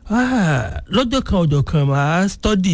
Ah, lọ́jọ́ kan ọjọ́ kan màá study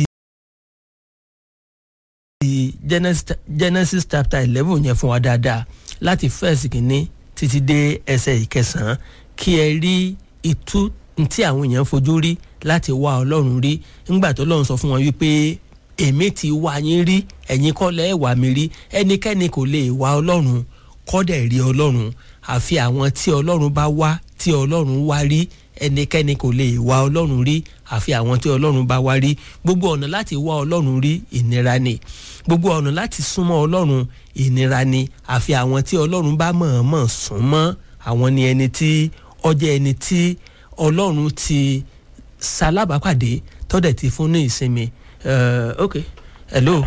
Genesis, Genesis chapter eleven yẹn fún wa dáadáa láti first kìíní títí dé ẹsẹ̀ ìkẹsàn-án kí ẹ rí ìtú tí àwọn èèyàn fojú rí láti wá ọlọ́run rí ńgbà tó lọ́run sọ fún wọn wípé èmi ti wá yín rí ẹ̀yin kọ́ lẹ́ wá mi rí ẹnikẹ́ni kò lè wá ọlọ́run kọ́dẹ̀ rí ọlọ́run àfi àwọn tí ọlọ́run bá wá tí ọlọ́run wá rí ẹnikẹ́ni kò lè wá ọlọ́run rí àfi àwọn tí ọlọ́run bá wá rí gbogbo ọ̀nà láti wá ọlọ́run rí ìnira ni gbogbo ọ̀nà láti súnmọ́ ọlọ́run ìnira ni àfi àwọn tí ọlọ́run bá mọ̀ọ́mọ̀ súnmọ́ àwọn ni ẹni tí ọjọ́ ẹni tí ọlọ́run ti ṣalábàápàdé tọ́dẹ̀ ti fún ní ìsinmi Uh, ok hello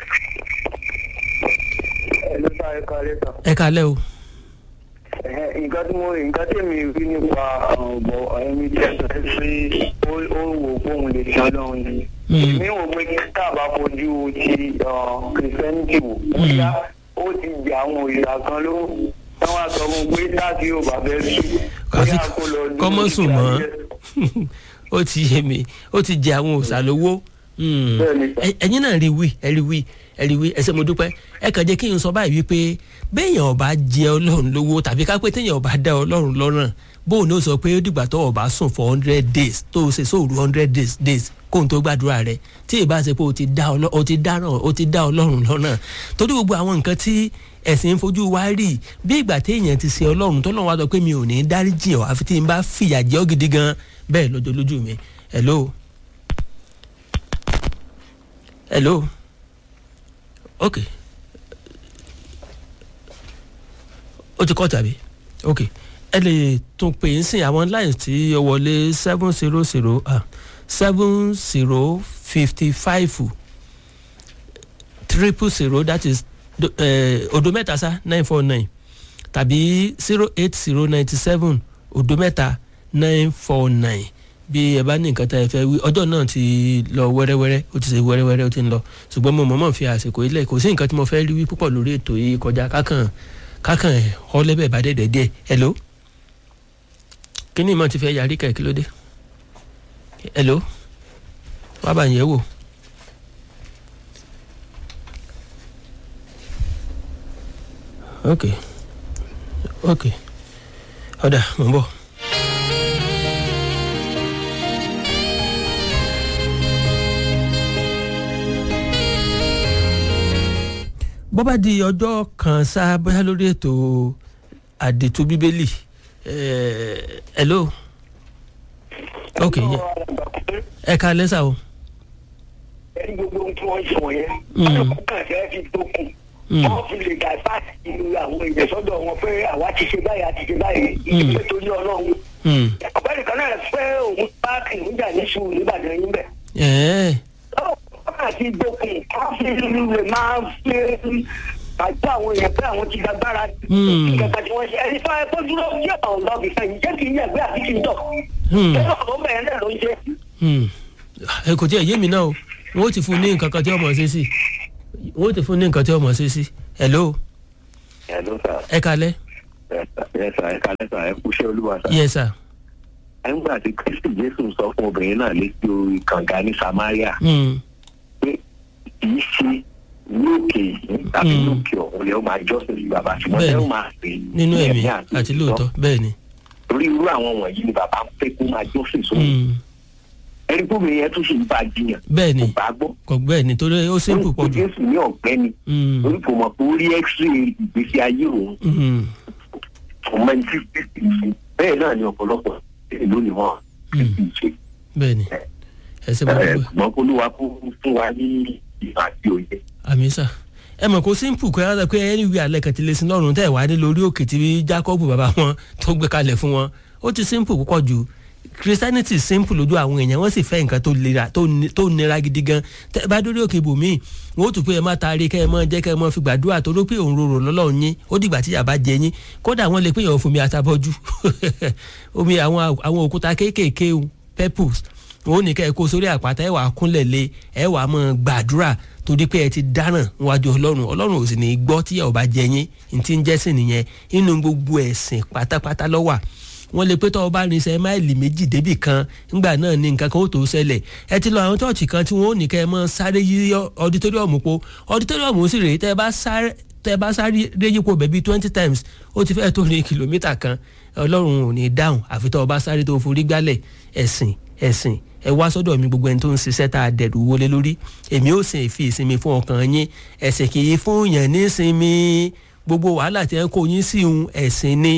ẹ̀lú sá ẹ̀ka lẹ́sà. ẹ kalẹ́ o nǹkan tí mo nǹkan tí mi rí nípa ọ̀bọ̀ ẹni tí ẹ sọ pé ó ó wò fóun lè ṣe ọlọ́run ni. èmi wò pé kí káàbà fojú ti kìrìsìtẹ́nìtì wò. bóyá ó ti jẹ àwọn òrìṣà kan ló wọ́n wá sọ fún un pé táàkì yóò bá fẹ́ sí. Kàfi kọ́mọ́sùn mọ́ ó ti yé mi ó ti jẹ àwọn òòṣà lówó ẹ̀yin náà rí wí ẹ rí wí ẹ rí wí ẹsẹ mo dúpẹ́ ẹ kàn jẹ́ kí n sọ báyìí wípé béèyàn ọba jẹ ọlọ́run lówó tàbí ká pé téèyàn ọba dá ọlọ́run lọ́rùn bóun ní ó sọ pé ó dìgbà tó ọba sùn for hundred days tó o ṣe sóòrù hundred days days kóun tó gbàdúrà rẹ tí ì bá ṣe pé o ti dá ọlọ́run lọ́rùn torí gbogbo àwọn nǹkan tí ẹ̀sìn fojú wa rí bí ìgbà téèyàn ti ṣe ọlọ́run tó lọ́wọ́ wá sọ pé mi ò ní dáríjì ọ́ àfi tí n bá fìyà jẹ́ ọ́ gidi gan bẹ́ẹ̀ lọ́jọ́ lójú mi hello hello ok ó ti kọ́ tàbí ok ẹ lè tún pè é sìn àwọn lines tí ó wọlé seven zero zero ah seven zero fifty five triple zero that is odo mẹ́ta sá nine four nine tàbí zero eight zero ninety seven odo mẹ́ta nine four nine bí ẹ bá ní nǹkan tá ẹ fẹ́ wí ọjọ́ náà ti lọ wẹ́rẹ́wẹ́rẹ́ ó ti ṣe wẹ́rẹ́wẹ́rẹ́ ó ti ń lọ ṣùgbọ́n mo mọ̀ọ́mọ̀ fi àsìkò ilẹ̀ kò sí nǹkan tí mo fẹ́ rí wí púpọ̀ lórí ètò yìí kọjá kákàn kákàn ẹ̀ ọlẹ́bẹ̀ bá dẹ̀dẹ̀ díẹ̀ hello kíní ìmọ̀ ti fẹ́ yarí kẹ̀ kí ló dé hello wá bá yẹn wò. ok ok ọ̀dà mò ń bọ̀. bó bá di ọjọ́ kan sá bóyá lórí ètò àdètò bíbélì hello ok ẹ ká lẹ́sà o. ẹni gbogbo ohun tí wọ́n sọ yẹn alùpùpù kan fẹ́ fi tó kù wọ́n fi lè dà bá ìlú àwọn èèyàn sọ́dọ̀ wọn pé àwa ti ṣe báyìí àti ṣe báyìí ìdílé tó ní ọlọ́run. ọ̀gbẹ́ni kan náà fẹ́ òun páàkì níjà ní sùúrù nígbàdàn yín bẹ̀ àti ìdókun káfíńsì lè máa fi àti àwọn èèyàn pé àwọn ti gbàgbára ìgbàgbà tí wọ́n ṣe ẹni tó ẹ tó dúró yẹ àwọn lọ́ọ̀bì fẹ́yìn jẹ́ kí n yàgbé àti kí n tọ̀ ẹ̀rọ ọ̀rọ̀ bẹ̀rẹ̀ náà ló ń ṣe. ẹ kò tí ẹ yé mi náà o wọn ò ti fún ní nǹkan kan tí ọmọ ṣe sí wọn ò ti fún ní nǹkan tí ọmọ ṣe sí hello. hello sir. ẹ kalẹ. yes sir ẹ kalẹ sir ẹ kúṣẹ́ olúwa sir. yes sir. ẹ ń gbà tí kristi jésù sọ fún obìnrin náà létí orí kànga ní samaria pé kì í ṣe lókè yìí tàbí lókè ọ̀hún lè ó máa jọ́sìn sí bàbá ṣùgbọ́n lè ó máa pè é nínú ẹ̀mí àti lóòótọ́ bẹ́ẹ̀ ni. torí irú àwọn wọ̀nyí ni bàbá ń pé kó máa jọ́sìn sóhun ẹni tó bẹ̀rẹ̀ yẹn tún ṣe ń bá jiyàn bẹ́ẹ̀ ni kò bá gbọ́. kò bẹ́ẹ̀ ni torí ó simple pọ̀ jù. jésù ní ọ̀gbẹ́ni torí kò mọ̀ pé ó rí x-ray ìgbésí ayé òun ọmọ ẹni tí kristi ṣe bẹ́ẹ̀ náà ni ọ̀pọ̀lọpọ̀ èlò ni wọ́n kristi ṣe. bẹ́ẹ̀ ni ẹsẹ̀ bá dúpẹ́. ṣùgbọ́n olúwa kó fún wa ní ìmọ̀ àti òye. àmì sà ẹ mọ̀ kó simple kọ́ ẹ pé ẹni wí alẹ́ kan ti lè sin lọ́rùn tẹ̀ wá ní lórí òkè tí jacob bàbá wọn tó gbé kalẹ̀ fún wọn ó ti simple púpọ̀ jù christianity simple lójú àwọn èèyàn wọ́n sì fẹ́ nǹkan tó lera tó nira gidi gan tẹ́ bá dórí òkè ibòmíì wọ́n ó tún pé ẹ má taari kẹ́ ẹ mọ́ jẹ́ kẹ́ ẹ mọ́ fi gbàdúrà tó ló pé òun rorò lọ́lọ́run yín ó dìgbà tí yàrá jẹ yín kódà wọ́n lè pé yàn fún mi àtàbọ́jú omi àwọn òkúta kéékèèké pebbles wọn ò ní kẹ́ ẹ kó sórí àpáta ẹ wàá kúnlẹ̀ lé ẹ wàá mọ̀ gbàdúrà torí pé ẹ ti dáràn níwájú ọlọ́run ọlọ́run ò sì ní gbọ́ tí ẹ ò bá jẹ yín ní ti ń jẹ́sìn nìyẹn inú gbogbo ẹ̀sìn pátápátá lọ́wà wọ́n lè pé tọ́ ọ bá rin iṣẹ́ máìlì méjì débì kan ńgbà náà ni nǹkan kan ó tó ṣẹlẹ̀ ẹ ti lọ àwọn chọ́ọ̀chì kan tí wọ́n ò ní kẹ́ ẹ mọ́ sáré yí ọditóríọ̀mù po ọditóríọ̀mù sì rèé tẹ́ ẹ bá sáré tẹ́ ẹ bá sáré yípo bẹ̀bí twenty times ó ti fẹ́ẹ́ tó ní kìlómítà kan ọlọ́run ò ní dáhùn àfi tọ́ ọ bá sáré tó forí gbálẹ̀ ẹ̀sìn ẹ̀sìn ẹ wá sọ́dọ̀ mi gbogbo ẹni tó ń ṣiṣẹ́ tá a dẹ̀rù wọlé lórí èmi ò sì fi ìsinmi fún ọkàn yín ẹ̀sìn kì í fún yàn ní ìsinmi gbogbo wàhálà tí ẹ kó yín sí òun ẹ̀sìn ni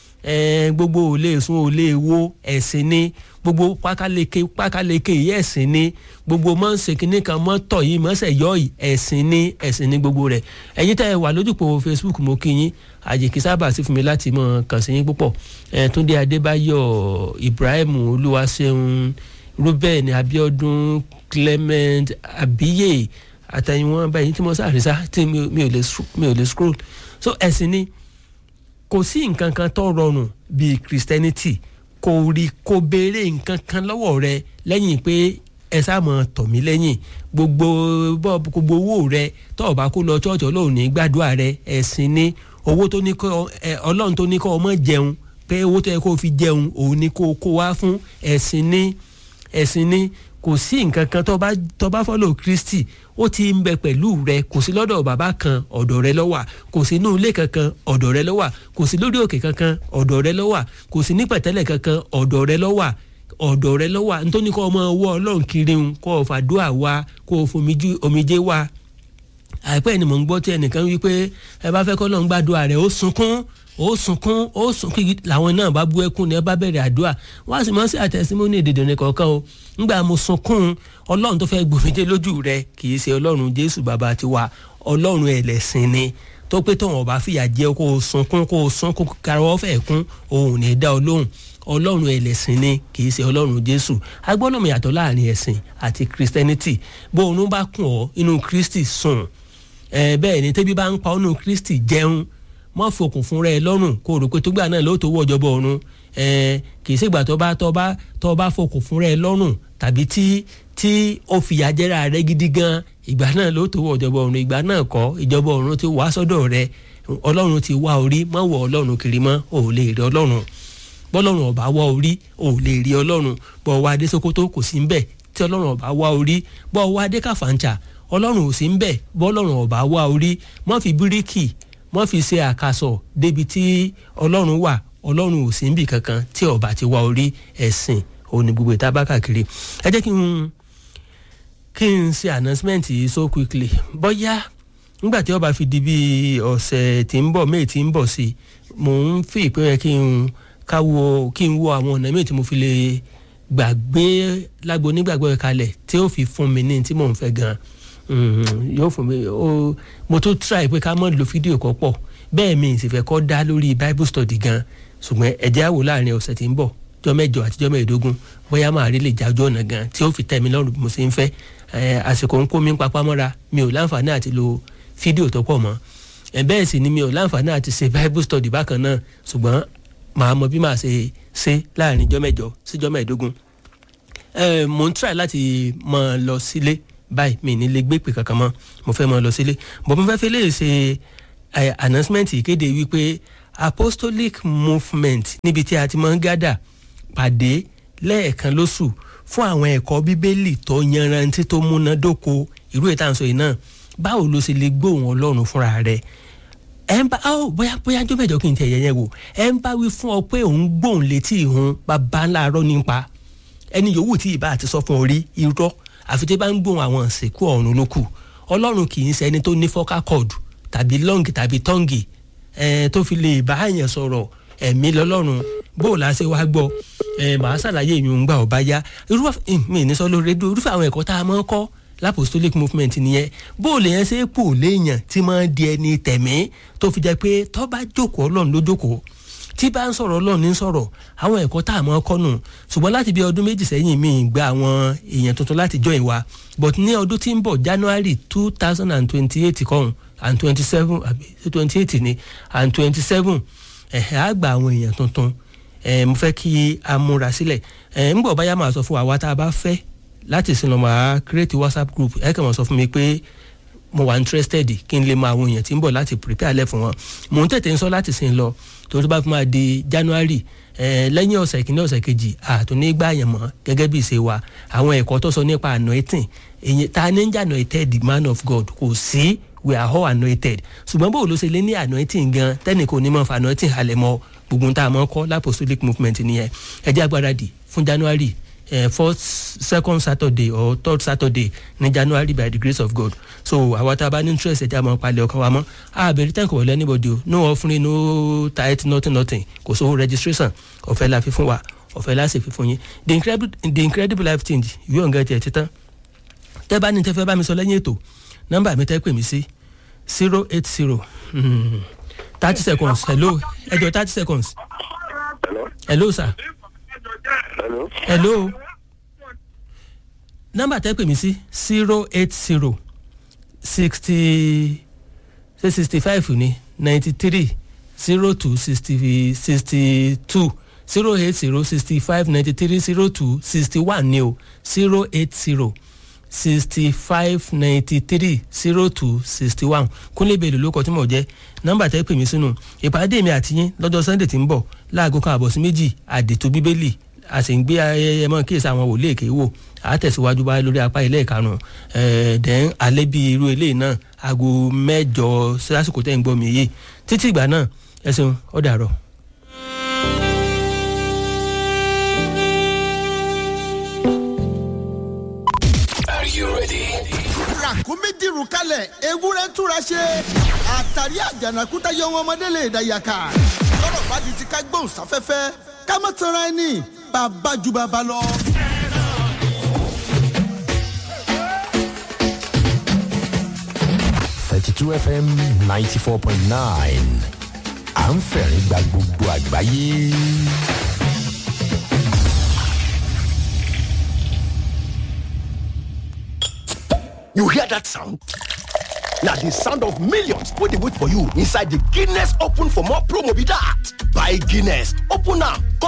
gbogbo ò lè sùn ò lè wo ẹ̀sìn ni gbogbo pákáleke pákáleke yìí ẹ̀sìn ni gbogbo mọ̀ ń ṣèkínní kan mọ́ tọ̀ yìí mọ́ ṣẹ̀ yọ yìí ẹ̀sìn ni ẹ̀sìn ni gbogbo rẹ̀ ẹ̀yin tẹ́ ẹ wà lójúpọ̀ Facebook mo kí yín àjèkí sábà sí fún mi láti mọ̀ kàn sí yín púpọ̀ Túndé Adébáyọ̀ Ibrahim Olúwaṣeun Ruben Abiodun Clement Abiye àtẹ̀yìnwọ̀n báyìí tí mo sáré sá tí mi ò lè scroll so ẹ̀sìn ni kò sí nǹkan kan tó rọrùn bíi Christianity kò rí kò béèrè nǹkan kan lọ́wọ́ rẹ lẹ́yìn pé ẹ sáàmọ̀ tọ̀ mí lẹ́yìn gbogbo gbogbo owó rẹ tó o bá kó lọ ṣọ́ọ̀ṣì ọlọ́run ní gbàdúrà rẹ ẹ̀sìn ni owó tó ní kọ́ ọlọ́run tó ní kọ́ ọmọ jẹun pé owó tó yẹ kó fi jẹun òun ni kó kó wá fún ẹ̀sìn ni ẹ̀sìn ni kò sí nǹkan kan tó bá tó bá fọ́lọ̀ Kristi ó ti ń bẹ pẹ̀lú rẹ kò sí lọ́dọ̀ bàbá kan ọ̀dọ̀ rẹ ló wà kò sí inú ilé kankan ọ̀dọ̀ rẹ ló wà kò sí lórí òkè kankan ọ̀dọ̀ rẹ ló wà kò sí ní pẹ̀tẹ́lẹ̀ kankan ọ̀dọ̀ rẹ ló wà ọ̀dọ̀ rẹ ló wà nítorí kọ́ ọmọ ọwọ́ ọlọ́run kiri ń kọ́ ọ̀fàdúà wa kó o fomijú omijé wa àìpẹ́ ni mò ń gbọ́ tí ẹnìkan wí pé ẹ bá fẹ́ kọ́ lọ́n gbàdúrà rẹ̀ ó sunkún ó sunkún ó sunkún làwọn náà bá bú ẹkún ni ẹ bá bẹ̀rẹ̀ àdúrà wọ́n á sì mọ́ sí àtẹ̀símọ́nì èdèdè ní kọ̀ọ̀kan o ńgbà mo sunkún ọlọ́run tó fẹ́ gbòmìdé lójú rẹ kì í ṣe ọlọ́run jésù bàbá tiwa ọlọ́run ẹlẹ́sìn ni tó pé tóun ọba fìyà jẹ kó o sunkún kó o sunkún karọ́ fẹ́ kún òun ní dá ọ lóhùn ọlọ́run ẹlẹ́sìn ni kì í ṣe ọlọ́run jésù agbọ́dọ̀ yàtọ̀ láàrin ẹ̀sìn àti christianity bó oorun bá kùn ọ́ inú kristi sùn bẹ́ẹ̀ ni tẹ́bí bá ń pa ọ́nù kristi jẹun mọ́ fòkùn fúnra ẹ lọ́rùn kó o rò pé tó gbà náà ló tó wọ ọjọ́bọ̀ ọ̀run kì í ṣègbà tó bá tó bá tó bá fòkùn fúnra ẹ lọ́rùn tàbí tí tí ó fìyà jẹ́ra rẹ gidi gan ìgbà náà ló tó wọ ọjọ́bọ̀ ọ̀run ìgbà náà kọ́ ìjọba ọ̀run ti wá sọ́dọ̀ rẹ ọlọ́run ti wá orí mọ́ wọ ọlọ́run kiri mọ́ ò lè rí ọlọ́run bọ́lọ́run ọba wá orí ò lè rí ọlọ́run bọ́ wá dé Sókótó kò sí ń bẹ̀ tí ọlọ́run ọba wá orí bọ́ wá dé Kàfàǹchà ọlọ́run ò sí ń bẹ̀ bọ́lọ́run ọba wá orí mọ́ fi bíríkì mọ́ fi ṣe àkàsọ̀ débi tí ọlọ́run wà ọlọ́run ò sí níbì kankan tí ọba ti wá orí ẹ̀sìn òní gbogbo ìta bá káàkiri ẹ jẹ́ kí n kí n ṣe announcement yìí so quickly bóyá nígbà tí ọba fi di bí ọ̀sẹ̀ tí ń bọ̀ méè tí ń bọ̀ sí mò ń fi ìpín yẹn kí n káwo kí n wo àwọn ọ̀nà méè tí mo fi lè gbàgbé lágbo onígbàgbọ́ yẹn kalẹ̀ tí ó fi fún mi ní tí mò ń fẹ́ gan-an yóò fún mi ó mo tún try pé ká mọ̀ lo fídíò kan pọ̀ bẹ́ẹ̀ mi sì fẹ́ kọ́ dá lórí bible study gan ṣùgbọ́n ẹ̀jẹ̀ àwò láàrin ọ̀sẹ̀ tí ń bọ̀ jọ́ mẹ́jọ àti jọ́ mẹ́ẹ̀ẹ́dógún bóyá máa rí lè jájọ́ ọ̀nà gan tí ó fi tẹ́ mi lọ́rùn bí mo ṣe ń fẹ́ àsìkò ń kó mi ń papá mọ́ra mi ò láǹfààní àti lo fídíò tó pọ̀ mọ́ bẹ́ẹ̀ sì ni mi ò láǹfààní àti ṣe bible study bákan náà ṣùgbọ́n màá mọ bí màá ṣe ṣe láàrin jọ́ mẹ́jọ sí jọ́ mẹ́ẹ̀ẹ́dógún mo ń try láti máa lọ sílé báyìí mi ní lè gbé pè kankan mọ́ mo fẹ́ máa lọ sílé bọ́ mo fẹ́ fi lè ṣe announcement ìkéde wípé apostolic movement níbi tí a ti máa ń gádà pàdé lẹ́ẹ̀kan lóṣù fún àwọn ẹ̀kọ́ bíbélì tó yanrantí tó múnádóko irú ètò àǹsọ yìí náà báwo ló ṣe lè gbóhùn ọlọ́run fúnra rẹ̀ ẹ ń bá ọ bóyá bóyá jó mẹ́jọ kí n tẹ yẹyẹ wò ẹ ń bá wí fún ọ pé òun gbóhùn létí ìhun bàbá ńlá arọ nípa ẹni yòówù tí ìbá àti sọ fún orí irọ́ àfi tí bá ń gbóhùn àwọn ìsìnkú ọ̀run ló kù ọlọ́run kì í ṣe ẹni tó ní fọ́ká kọ́ọ̀dù tàbí lọ́ǹgì tàbí tọ́ǹgì ẹ̀ tó fi lè bá àyàn sọ̀rọ̀ ẹ̀mí lọ́lọ́run bó o láṣẹ wá gbọ́ ẹ̀ màá ṣàlàyé ìyún gbà ọ̀bá yá irúfẹ́ mi ní sọ lórí rédíò irúfẹ́ àwọn ẹ̀kọ́ tá a máa ń kọ́ lapostolic movement nìyẹn bó o lè yẹn ṣe é pò léèyàn tí máa ń di ẹni tẹ̀mí tó fi jẹ́ pé tó bá jókòó ọlọ́run ló jókòó tí bá ń sọ̀rọ̀ ọlọ́run ní sọ̀rọ̀ àwọn ẹ̀kọ́ tá a máa kọ́ nù ṣùgbọ́n láti bí ọdún méjì sẹ́yìn mi gba àwọn èèyàn tuntun láti join wa but ní ọdún tí ń bọ̀ january two thousand and twenty-eight kọ́hún and twenty-seven àbí twenty-eight ni and twenty-seven ẹ̀hẹ́ á gba àwọn èèyàn tuntun ẹ̀ mo fẹ́ kí a múra sílẹ̀ ẹ̀ ń bọ̀ báyà máa sọ fún wa wá tá a bá fẹ́ láti sin lọ máa create whatsapp group ẹ̀ kàn máa sọ fún mi pé mo wà interested kí n lè mọ àwọn èèyàn tí ń bọ̀ láti prepare lẹ̀ fún wọn mò ń tètè ń sọ láti sin lọ torí bá fi máa di january eh, lẹ́yìn ọ̀sẹ̀ kìíní ọ̀sẹ̀ kejì àtúní gbà yẹn mọ́ gẹ́gẹ́ bí ìṣe wa àwọn ẹ̀kọ́ tó sọ nípa anointing èyí ta ní ń jà anointed the man of god kò sí we are all anointed ṣùgbọ́n bó ló ṣe lé ní anointing gan tẹ́nì kò ní mọ̀ fa anointing halẹ̀ mọ́ gbogbo tá a mọ̀ kọ́ l'apostolic movement nìyẹn ẹ jẹ́ agbáradì fún january uh, first second saturday or third saturday ní january by the grace of god so àwa tá a bá ní interest ẹ̀jẹ̀ àmọ́ palẹ̀ ọkàn wa mọ́ àbẹ̀rẹ̀ thank you wọlé anybody o no offering no tithe nothing nothing kò sówó registration ọ̀fẹ́ la fi fún wa ọ̀fẹ́ la sì fi fún yín the incredible the incredible life change ìwé ọ̀ngá tiẹ̀ títán tẹ́ bá ní tẹ́ fẹ́ bá mi sọ lẹ́yìn ètò nọ́mbà mi tẹ́ pè mí sí zero eight zero thirty seconds hello ẹjọ thirty seconds hello hello sir hello hello nọ́mbà tẹ́ pè mí sí zero eight zero sixty ṣe sixty five ní ninety three zero two sixty sixty two zero eight zero sixty five ninety three zero two sixty one ní o zero eight zero sixty five ninety three zero two sixty one kúnlẹ̀ bèèrè lóko tí mo jẹ́ nọ́mbà tẹ́ pè mí sínú ìpàdé mi àti yín lọ́jọ́ sunday tí ń bọ̀ láago kan àbọ̀ sí méjì àdètò bíbélì a sì ń gbé ayẹyẹ mọ́ kíyèsí àwọn wòlé èké wò a tẹ̀síwájú bá lórí apá ilé ìkarùn-ún ẹ̀ẹ́dẹ́n alẹ́ bíi irú eléyìí náà aago mẹ́jọ sásìkò tẹ́ ń gbọ́ mi yìí títí ìgbà náà ẹ ṣeun ó dàrọ̀. Are you ready? ràkúnmí dìrù kalẹ̀ ewúrẹ́ túra ṣe àtàrí àjànàkúta yọ wọn ọmọdé lè dàyàkà lọ́rọ̀ bá di ti ká gbóhùn sáfẹ́fẹ́ ká má tanra ẹni bàbá ju bàbá lọ. Thirty-two FM ninety-four point nine. À ń fẹ̀rín gba gbogbo àgbáyé. You hear that sound? Now the sound of millions wey dey wait for you inside the Guinness Open for more promo be that. Buy Guinness, open am